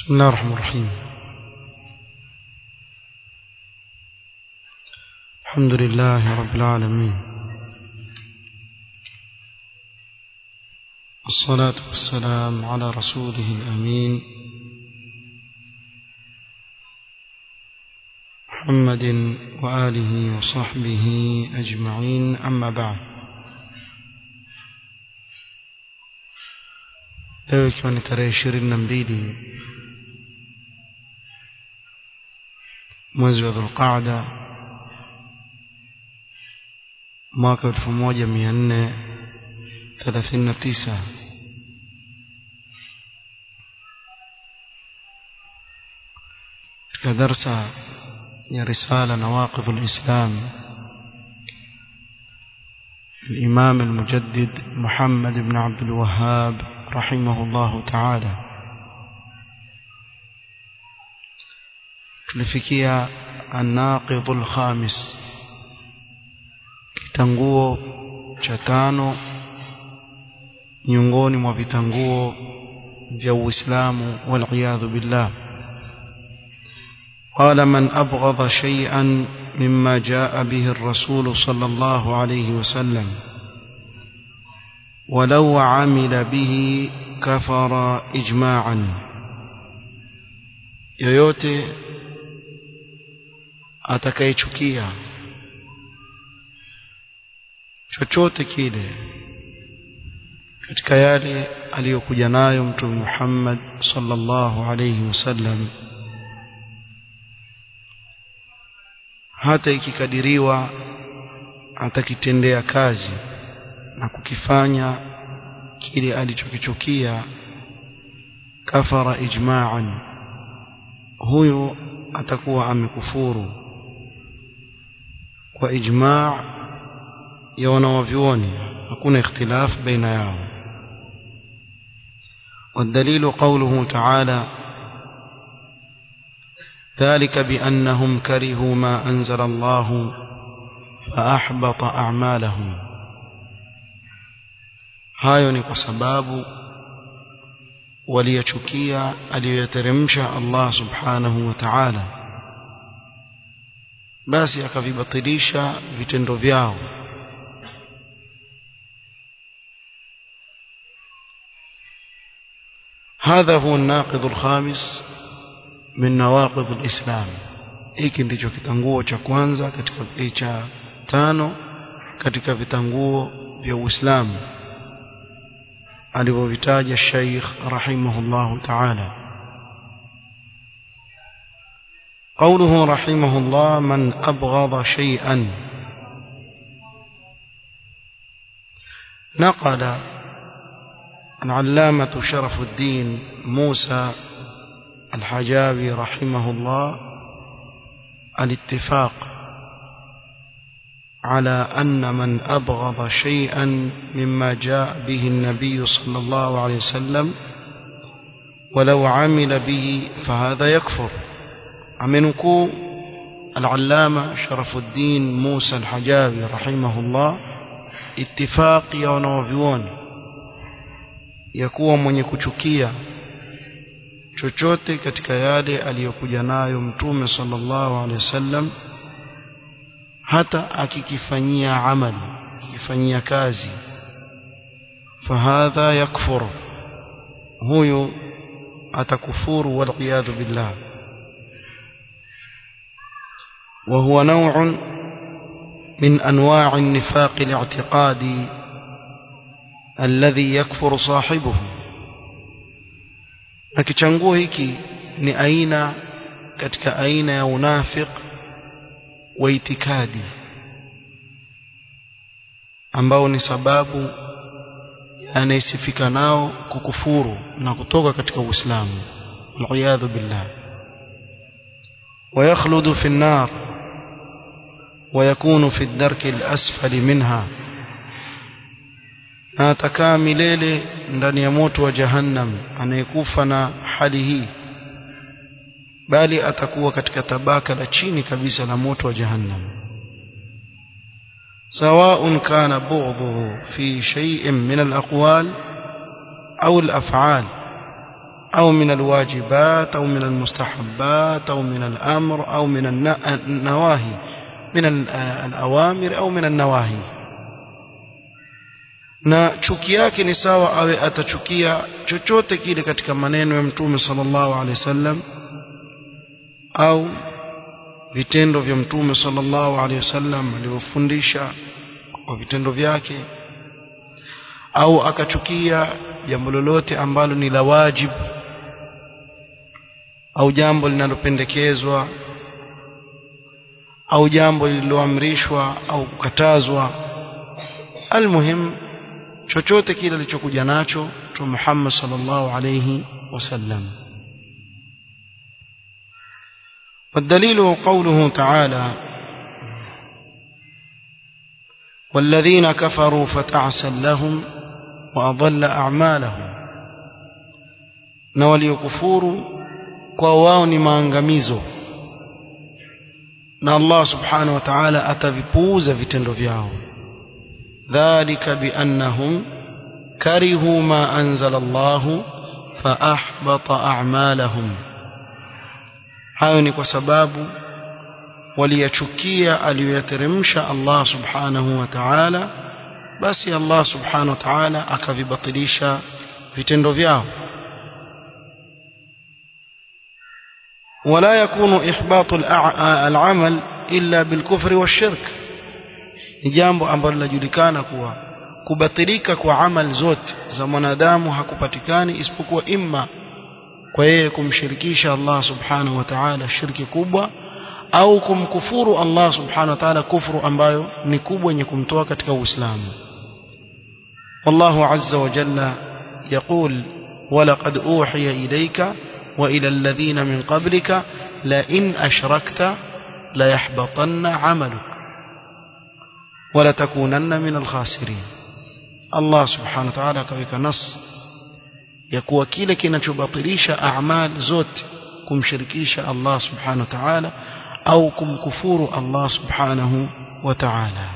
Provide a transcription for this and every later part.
بسم الله الرحمن الرحيم الحمد لله رب العالمين والصلاة والسلام على رسوله الأمين محمد وآله وصحبه أجمعين أما بعد leo ikiwa ni tarehe ishirini na mbili mwezi wa dhulqaada mwaka elfu moja mia nne thelathini na tisa katika darsa ya risala nawaqidhu lislam الإمام المجدد محمد بن عبد الوهاب رحمه الله تعالى tulifikia الناقض الخامس kitanguo cha tano miongoni mwa vitanguo vya Uislamu waliyadhu billah قال من أبغض شيئا مما جاء به الرسول صلى الله عليه وسلم ولو عمل به كفر إجماعا yoyote atakayechukia chochote kile katika yale aliyokuja nayo mtume Muhammad sallallahu alayhi wasallam hata ikikadiriwa atakitendea kazi na kukifanya kile alichokichukia kafara ijma'an huyo atakuwa amekufuru kwa ijma' ya wanawavyuoni hakuna ikhtilaf baina yao والدليل قوله تعالى ذلك بأنهم كرهوا ما أنزل الله فأحبط أعمالهم hayo ni kwa sababu waliyachukia aliyoyateremsha Allah subhanahu wa ta'ala basi akavibatilisha vitendo vyao هذا هو الناقض الخامس من نواقض الإسلام hiki ndicho kitanguo cha kwanza katika cha tano katika vitanguo vya Uislamu alivyovitaja Sheikh rahimahullahu ta'ala قوله رحمه الله من أبغض شيئا نقل العلامة شرف الدين موسى الحجابي رحمه الله الاتفاق على أن من أبغض شيئا مما جاء به النبي صلى الله عليه وسلم ولو عمل به فهذا يكفر أمنكو العلامة شرف الدين موسى الحجابي رحمه الله اتفاق يا wanavyuoni ya kuwa mwenye kuchukia chochote katika yale aliyokuja nayo mtume sallallahu alaihi wasallam hata akikifanyia amali akifanyia kazi fahadha yakfur huyu atakufuru waliyadhu billah وهو نوع من أنواع النفاق الاعتقادي الذي يكفر صاحبه na kichanguo hiki ni aina katika aina ya unafiq wa itikadi ambao ni sababu anayesifika nao kukufuru na kutoka katika Uislamu waliyadhu billah ويخلد في النار ويكون في الدرك الأسفل منها na atakaa milele ndani ya moto wa jahannam anayekufa na hali hii bali atakuwa katika tabaka la chini kabisa la moto wa jahannam سواء كان بغضه في شيء من الأقوال أو الأفعال أو من الواجبات أو من المستحبات أو من الأمر أو من النواهي من الأوامر أو من النواهي na chuki yake ni sawa awe atachukia chochote kile katika maneno ya mtume sallallahu alaihi wasallam au vitendo vya mtume sallallahu alaihi wasallam alivyofundisha kwa vitendo vyake au akachukia jambo lolote ambalo ni la wajibu au jambo linalopendekezwa au jambo lililoamrishwa au kukatazwa almuhim chochote kile alichokuja nacho Mtume Muhammad sallallahu alayhi wasallam والدليل قوله تعالى والذين كفروا فتعسا لهم وأضل أعمالهم na waliokufuru kwa wao ni maangamizo na Allah subhanahu wa ta'ala atavipuuza vitendo vyao dhalika biannahum karihu ma anzala Allah fa ahbata a'malahum hayo ni kwa sababu waliyachukia aliyoyateremsha Allah subhanahu wa ta'ala basi Allah subhanahu wa ta'ala akavibatilisha vitendo vyao ولا يكون إحباط العمل إلا بالكفر والشرك ni jambo ambalo linajulikana kuwa kubatilika kwa amal zote za mwanadamu hakupatikani isipokuwa imma kwa yeye kumshirikisha Allah subhanahu wa ta'ala shirki kubwa au kumkufuru Allah subhanahu wa ta'ala kufuru ambayo ni kubwa yenye kumtoa katika Uislamu والله عز وجل يقول ولقد أوحي إليك وإلى الذين من قبلك لئن أشركت ليحبطن عملك ولتكونن من الخاسرين الله سبحانه وتعالى كويك نص يكوى kile kinachobatilisha a'mal zote kumshirikisha Allah subhanahu wa ta'ala au kumkufuru Allah subhanahu wa ta'ala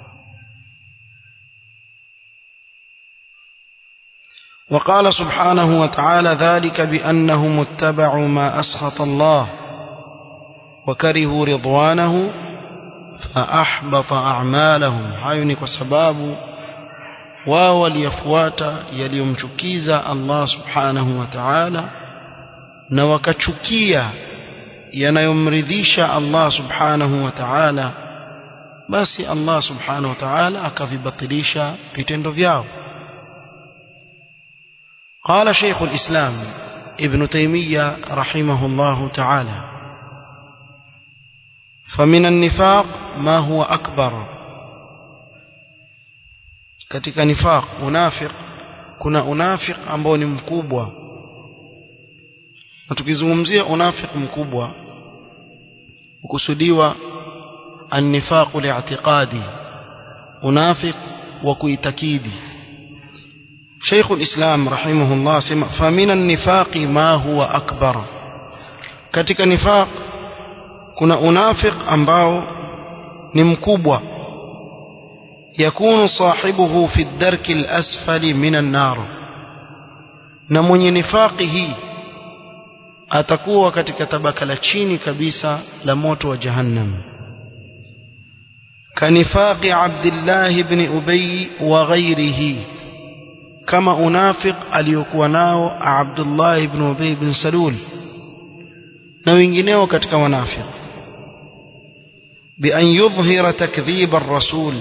وقال سبحانه وتعالى ذلك بأنهم اتبعوا ما أسخط الله وكرهوا رضوانه فأحبط أعمالهم هاي وسباب wao waliyafuata yaliyomchukiza Allah subhanahu wa ta'ala na wakachukia yanayomridhisha Allah subhanahu wa ta'ala basi Allah subhanahu wa ta'ala akavibatilisha vitendo vyao قال شيخ الإسلام ابن تيمية رحمه الله تعالى فمن النفاق ما هو أكبر katika nifaq unafiq kuna unafiq ambao ni mkubwa na tukizungumzia unafiq mkubwa ukusudiwa an-nifaq li'tiqadi unafiq wa kuitakidi شيخ الإسلام رحمه الله سمع فمن النفاق ما هو أكبر katika nifaq kuna unafiq ambao ni mkubwa yakunu sahibuhu fi ad-darki al-asfali min an-nar na mwenye nifaqi hii atakuwa katika tabaka la chini kabisa la moto wa jahannam kanifaqi Abdullah ibn Ubay wa ghayrihi kama unafiq aliyokuwa nao Abdullah ibn Ubay ibn Salul na wengineo katika wanafiq بأن يظهر تكذيب الرسول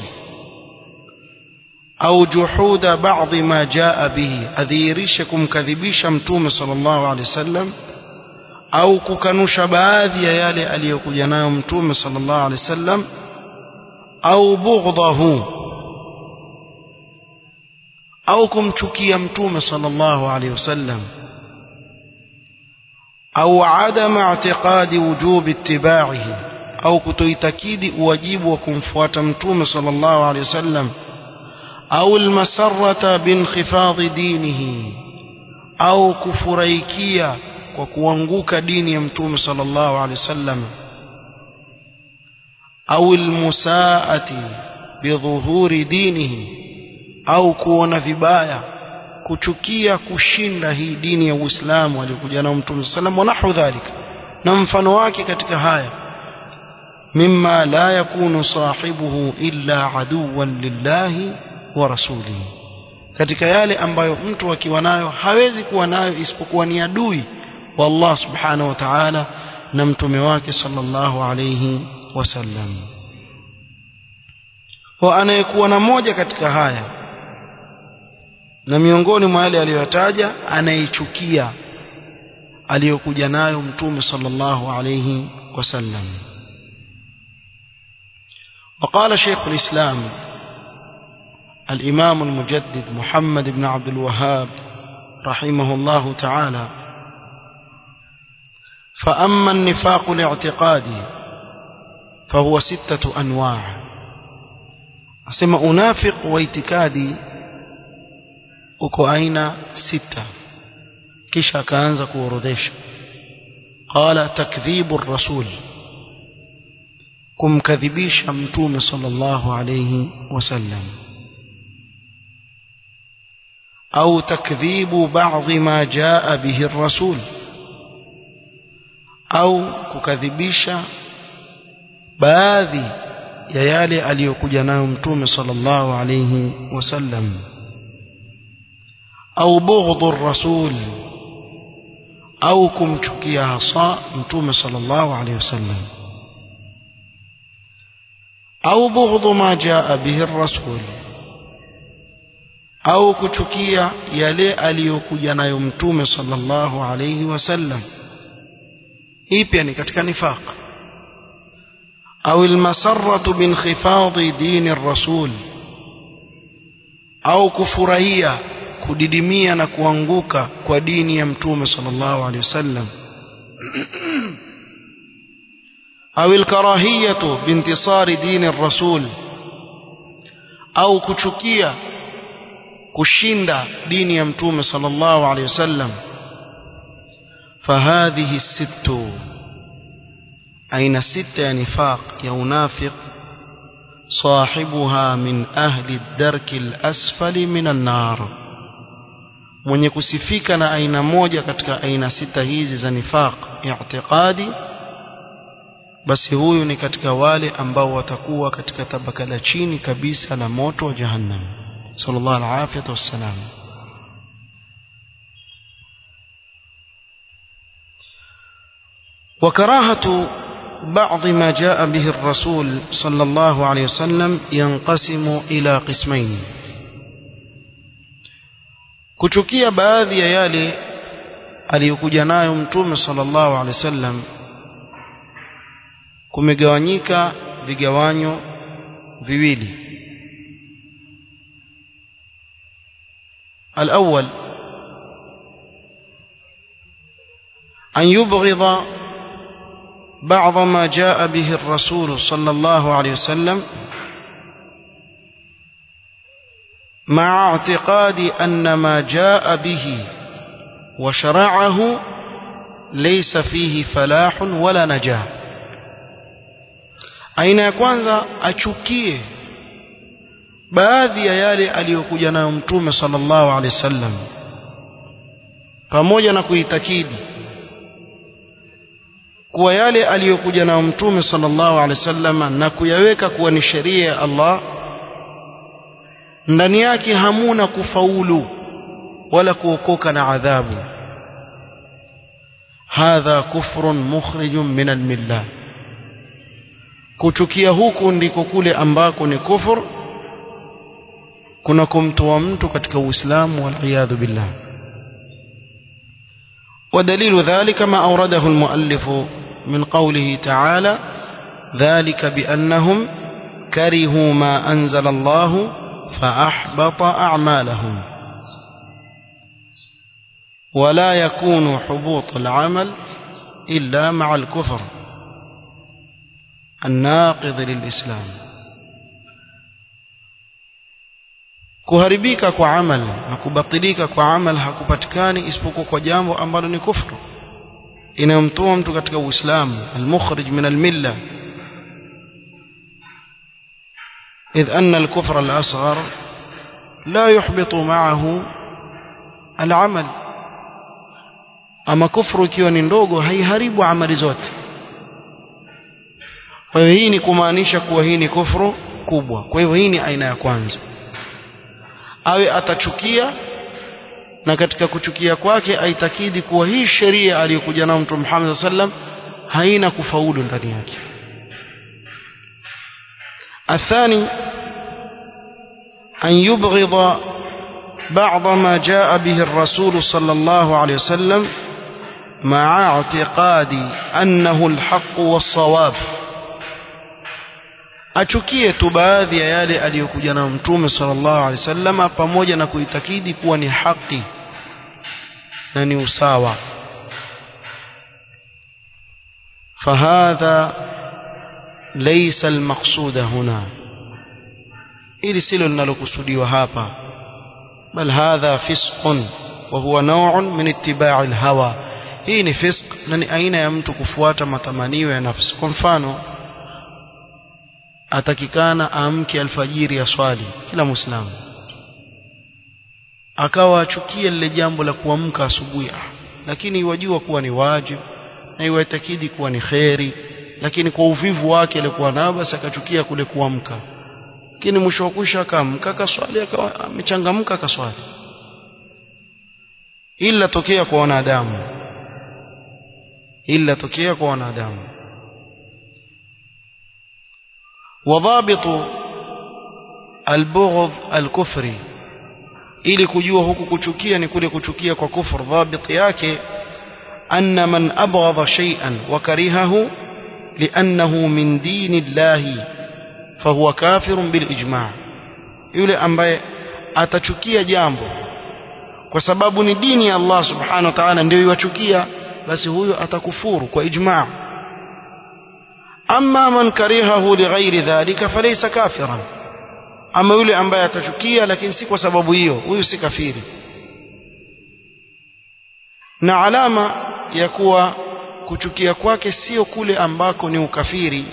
أو جحود بعض ما جاء به أذيرشكم كذبيش متوم صلى الله عليه وسلم أو ككنوش باذي يالي أليك ينام متوم صلى الله عليه وسلم أو بغضه أو كمشكي متوم صلى الله عليه وسلم أو عدم اعتقاد وجوب اتباعه أو كتويتكيد واجب وكمفوات متوم صلى الله عليه وسلم أو المسرة بانخفاض دينه أو كفريكيا وكوانغوك دين يمتوم صلى الله عليه وسلم أو المساءة بظهور دينه أو كون vibaya kuchukia kushinda hii dini ya Uislamu aliyokuja nao Mtume sallam wa nahu dhalika na mfano wake katika haya mimma la yakunu sahibuhu illa aduwan lillahi wa rasulihi katika yale ambayo mtu akiwa nayo hawezi kuwa nayo isipokuwa ni adui wa Allah subhanahu wa ta'ala na mtume wake sallallahu alayhi wasallam wa anayekuwa na moja katika haya na miongoni mwa yale aliyotaja anaichukia aliyokuja nayo mtume sallallahu alayhi wasallam وقال شيخ الإسلام الإمام المجدد محمد بن عبد الوهاب رحمه الله تعالى فأما النفاق الاعتقادي فهو ستة أنواع أسمى أنافق واعتقادي uko aina sita kisha akaanza kuorodhesha qala takdhibu rasul kumkadhibisha mtume sallallahu alayhi wasallam au takdhibu ba'dhi ma jaa bihi rasul au kukadhibisha baadhi ya yale aliyokuja nayo mtume sallallahu alayhi wasallam au bughdhu rasul au kumchukia hasa mtume sallallahu alayhi wasallam au bughdhu ma jaa bihi rasul au kuchukia yale aliyokuja nayo mtume sallallahu alayhi wasallam hii pia ni katika nifaq au almasarratu binkhifadhi dini ar-rasul au kufurahia kudidimia na kuanguka kwa dini ya mtume sallallahu alaihi wasallam au alkarahiyatu bintisari dini ar-rasul au kuchukia kushinda dini ya mtume sallallahu alaihi wasallam فهذه الست أين ستة يا نفاق يا منافق صاحبها من أهل الدرك الأسفل من النار mwenye kusifika na aina moja katika aina sita hizi za nifaq i'tiqadi basi huyu ni katika wale ambao watakuwa katika tabaka la chini kabisa la moto wa jahannam sallallahu alaihi wasallam وكراهة بعض ما جاء به الرسول صلى الله عليه وسلم ينقسم إلى قسمين kuchukia baadhi ya yale aliyokuja nayo mtume sallallahu alaihi wasallam kumegawanyika vigawanyo viwili الأول أن يبغض بعض ما جاء به الرسول صلى الله عليه وسلم مع اعتقاد أن ما جاء به وشرعه ليس فيه فلاح ولا نجاة aina ya kwanza achukie baadhi ya yale aliyokuja nayo mtume sallallahu alaihi wasallam pamoja na kuitakidi kuwa yale aliyokuja nayo mtume sallallahu alaihi wasallam na kuyaweka kuwa ni sheria ya Allah ndani yake hamuna kufaulu wala kuokoka na adhabu hadha kufrun mukhrijun min almillah kuchukia huku ndiko kule ambako ni kufur kuna kumtoa mtu katika uislamu waliyadhu billah ودليل ذلك ما أورده المؤلف من قوله تعالى ذلك بأنهم كرهوا ما أنزل الله فأحبط أعمالهم ولا يكون حبوط العمل إلا مع الكفر الناقض للإسلام kuharibika kwa amal na kubatilika kwa amal hakupatikani isipokuwa kwa jambo ambalo ni kufru inayomtoa mtu katika uislamu almukhrij min almilla إذ أن الكفر الأصغر لا يحبط معه al-amal ama kufru ikiwa ni ndogo haiharibu amali zote kwa hiyo hii ni kumaanisha kuwa hii ni kufru kubwa kwa hivyo hii ni aina ya kwanza awe atachukia na katika kuchukia kwake aitakidi kuwa hii sheria aliyokuja nayo Mtume Muhammad sallam haina kufaulu ndani yake athani an yubghidha بعض ما جاء به الرسول صلى الله عليه وسلم مع اعتقاد أنه الحق والصواب achukie tu baadhi ya yale aliyokuja na mtume sallallahu alaihi wasallam pamoja na kuitakidi kuwa ni haki na ni usawa fahadha laysa almaqsuda huna ili silo linalokusudiwa hapa bal hadha fisqun wa huwa naw'un min ittiba'i alhawa hii ni fisq na ni aina ya mtu kufuata matamanio ya nafsi kwa mfano atakikana amke alfajiri ya swali kila muislamu akawa achukia lile jambo la kuamka asubuhi lakini iwajua kuwa ni wajibu na iwatakidi kuwa ni kheri lakini kwa uvivu wake alikuwa nao basi akachukia kule kuamka lakini mwisho wa kusha akaamka akaswali akawa amechangamka akaswali ila tokea kwa wanadamu ila tokea kwa wanadamu وضابط البغض الكفري ili kujua huku kuchukia ni kule kuchukia kwa kufur dhabit yake anna man abghadha shay'an wa karihahu li'annahu min dinillahi fahuwa kafirun bil ijma' yule ambaye atachukia jambo kwa sababu ni dini ya Allah subhanahu wa ta'ala ndio iwachukia basi huyo atakufuru kwa ijma' amma man karihahu lighairi dhalika falaysa kafiran ama yule ambaye atachukia lakini si kwa sababu hiyo huyu si kafiri na alama ya kuwa kuchukia kwake sio kule ambako ni ukafiri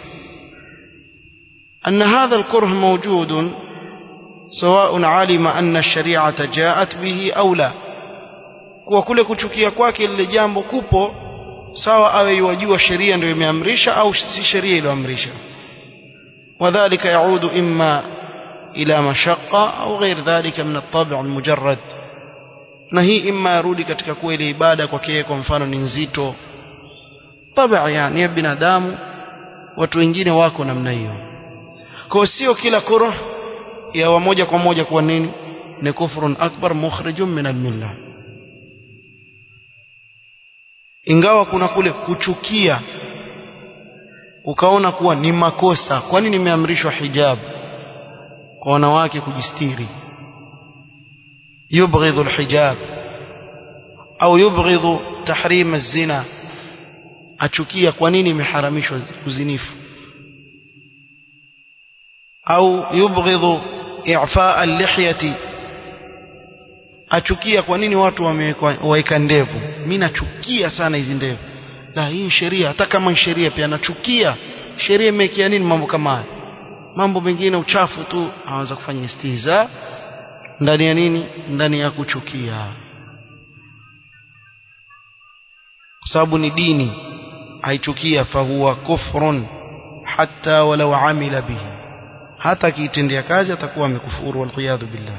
أن هذا الكره موجود سواء علم أن الشريعة جاءت به أو لا kwa kule kuchukia kwake lile jambo kupo sawa awe yajua sheria ndio imeamrisha au si sheria iliyoamrisha wadhālika yaudu imma ila mashaqqa au ghair dhalika min at-tab' al-mujarrad na hii imma yarudi katika kuwa ile ibada kwake kwa mfano ni nzito tabia yani ya binadamu watu wengine wako namna hiyo kwa sio kila kura ya wa moja kwa moja kuwa nini ni kufrun akbar mukhrijun min al-millah ingawa kuna kule kuchukia ukaona kuwa ni makosa kwani nimeamrishwa hijab kwa wanawake kujistiri yubghidhu alhijab au yubghidhu tahrim az-zina achukia kwa nini imeharamishwa uzinifu au yubghidhu i'fa al-lihyati achukia kwa nini watu wameweka ndevu mimi nachukia sana hizi ndevu la hii sheria hata kama sheria pia nachukia sheria imekia nini mambo kama haya mambo mengine uchafu tu anaanza kufanya istihza ndani ya nini ndani ya kuchukia kwa sababu ni dini aichukia fahuwa kufrun hatta walau amila bihi hata akiitendea kazi atakuwa amekufuru walqiyadhu billah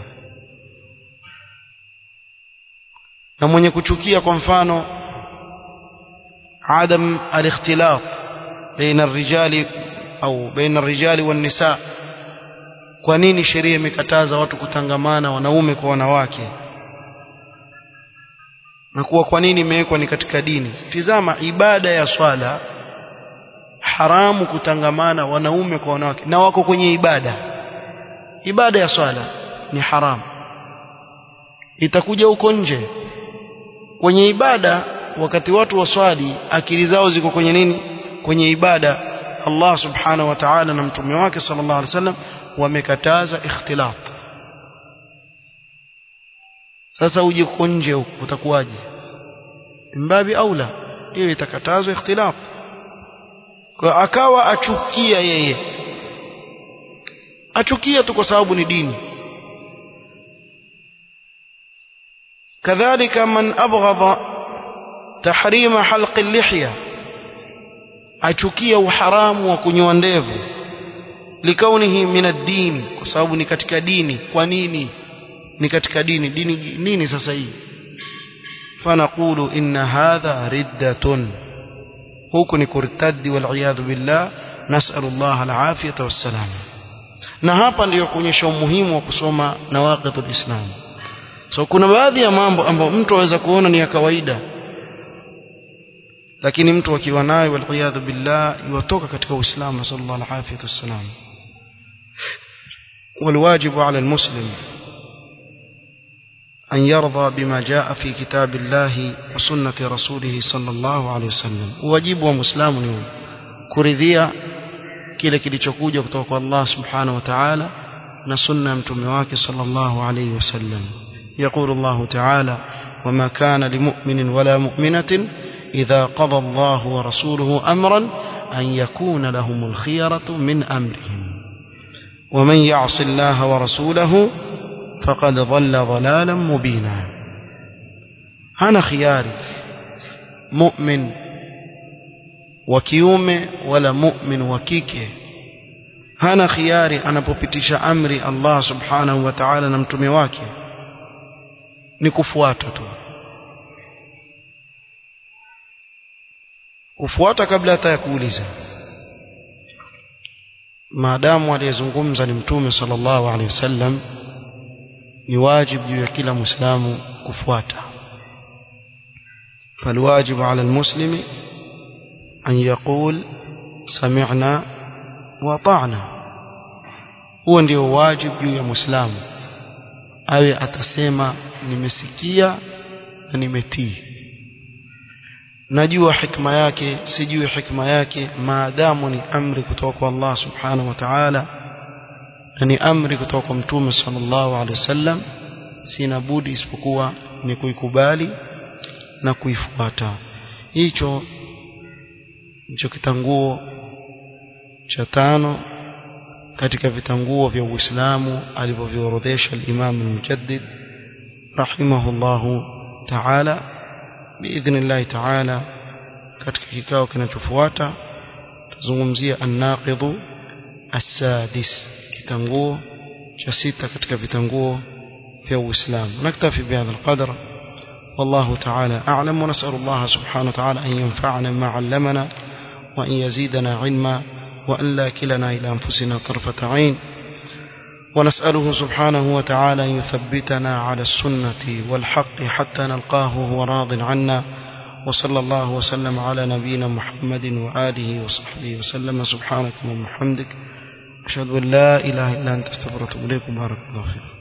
na mwenye kuchukia kwa mfano adam alikhtilat baina الرجال au baina الرجال والنساء kwa nini sheria imekataza watu kutangamana wanaume kwa wanawake na kuwa kwa nini imewekwa ni katika dini tizama ibada ya swala haramu kutangamana wanaume kwa wanawake na wako kwenye ibada ibada ya swala ni haramu itakuja huko nje kwenye ibada wakati watu waswali akili zao ziko kwenye nini kwenye ibada Allah subhanahu wa ta'ala na mtume wake sallallahu alaihi wasallam wamekataza ikhtilat sasa uje uko nje huko utakuwaje mbabi aula hiyo itakatazwa ikhtilat kwa akawa achukia yeye achukia tu kwa sababu ni dini كذلك من أبغض تحريم حلق اللحية achukia uharamu wa kunyoa ndevu likaunihi min ad-din kwa sababu ni katika dini kwa nini ni katika dini dini nini sasa hii fanaqulu inna hadha riddatun huku ni kurtaddi wal iyadhu billah nas'alu Allah al-afiyata was-salam na hapa ndiyo kuonyesha umuhimu wa kusoma nawaqidul islam so kuna baadhi ya mambo ambayo mtu aweza kuona ni ya kawaida lakini mtu akiwa nayo waliyadhu billah yutoka katika uislamu sallallahu alaihi wasallam والواجب على المسلم أن يرضى بما جاء في كتاب الله وسنة رسوله صلى الله عليه وسلم واجب ومسلم يوم كرذيا kile kilichokuja kutoka kwa Allah subhanahu wa ta'ala na sunna ya mtume wake sallallahu alayhi wasallam يقول الله تعالى وما كان لمؤمن ولا مؤمنة إذا قضى الله ورسوله أمرا أن يكون لهم الخيرة من أمرهم ومن يعص الله ورسوله فقد ضل ضلالا مبينا هنا خياري مؤمن وكيوم ولا مؤمن وكيكه hana khiari anapopitisha amri Allah subhanahu wa ta'ala na mtume wake ni kufuata tu kufuata kabla hata ya kuuliza maadamu aliyezungumza ni mtume sallallahu alaihi wasallam ni wajibu juu ya kila muislamu kufuata فالواجب على المسلم أن يقول سمعنا وطعنا huo ndio wajibu juu ya muislamu awe atasema nimesikia na nimetii najua hikma yake sijui hikma yake maadamu ni amri kutoka kwa Allah subhanahu wa ta'ala na ni amri kutoka kwa mtume sallallahu alaihi wasallam sina budi isipokuwa ni kuikubali na kuifuata hicho ndicho kitanguo cha tano katika vitanguo vya Uislamu alivyoviorodhesha al-Imam al-Mujaddid rahimahullahu ta'ala biidhnillah ta'ala katika kikao kinachofuata tuzungumzia an-naqidhu as-sadis kitanguo cha sita katika vitanguo vya Uislamu naktafi bihadha al-qadr والله تعالى أعلم ونسأل الله سبحانه وتعالى أن ينفعنا ما علمنا وأن يزيدنا علما وأن لا كلنا إلى أنفسنا طرفة عين ونسأله سبحانه وتعالى أن يثبتنا على السنة والحق حتى نلقاه وهو راض عنا وصلى الله وسلم على نبينا محمد وآله وصحبه وسلم سبحانك اللهم وبحمدك أشهد أن لا إله إلا أنت استغفرك وأتوب إليك بارك الله فيكم